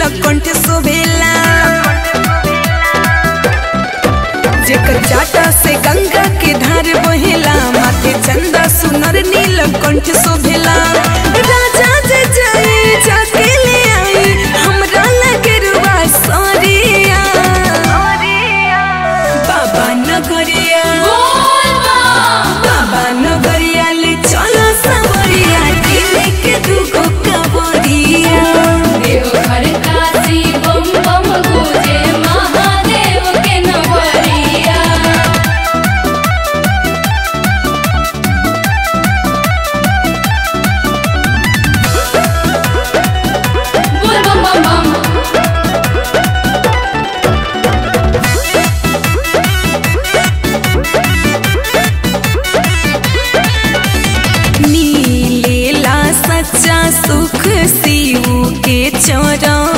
नीलकंठ शोभेला जेकर जाटा से गंगा के धार बहेला माथे चंदा सुनर नीलकंठ शोभेला राजा जे जाई जाके ले आई हमरा लगे रुआ सरिया बाबा नगरिया बाबा नगरिया ले चलो सबरिया दिल के दुगो कबरिया देवघर काशी बम बम गुजे महादेव के नगरिया बोल बम बम बम मिलेला सच्चा सुख शिव के चरण